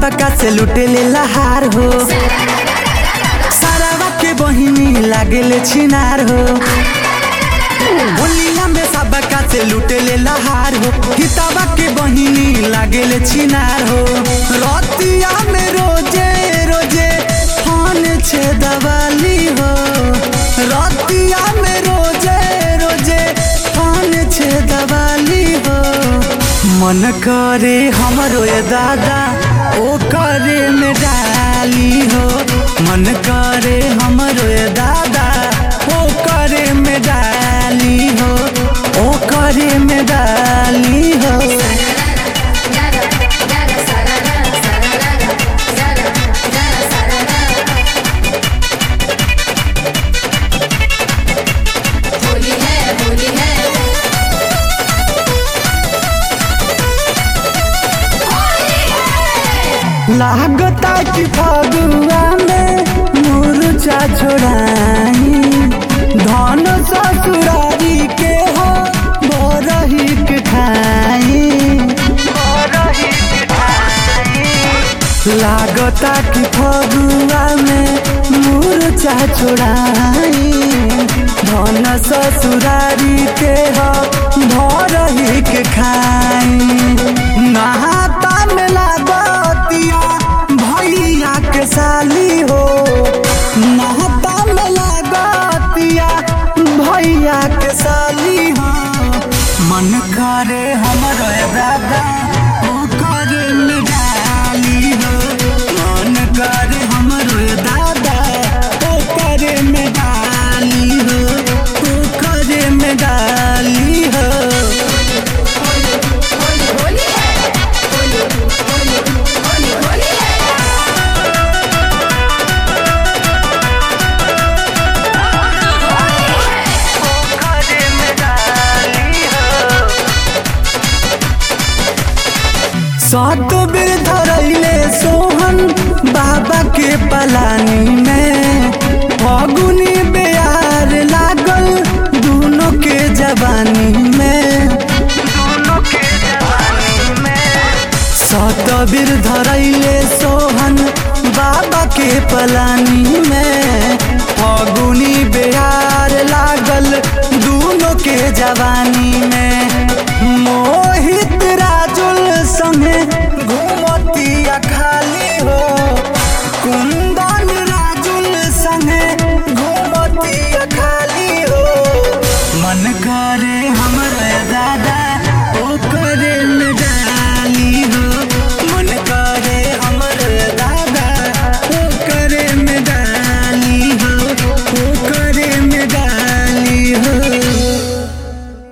सबका से लुटे ले लहार हो सारावा के बहिनी लागेले छिनार हो होलिया में सबका से लुटे ले लहार हो किताबा के बहिनी लागेले छिनार हो रतिया में रोजे रोजे फोन छे दवाली हो रतिया में रोजे रोजे फोन छे दवाली हो मन करे हमरो ये दादा ओ करे में डाली हो मन करे हमरो ये दादा ओ करे में डाली हो ओ करे में डाली हो Jara, jara, sarara, sarara, jara, jara, sarara. Holi है होली है लागता कि फगुआ में मुरचा छोड़ाई धन ससुरारी के हो बोरही के खाई लागता कि फगुआ में मुरचा छोड़ाई धन ससुरारी के हो भरही के खाई नहाता में लागतिया भैया के साली हो नहाता में लागतिया भैया के साली हो मन करे हमरो ए दादा ओ करे में डाली हो मन करे हमरो ए दादा ओ करे में डाली हो ओ करे में डाली हो होली होली है होली होली होली होली है सात बेर धरैले सोहन बाबा के पलानी में फगुनी बेयार लागल दोनों के जवानी में सात बेर धरैले सोहन बाबा के पलानी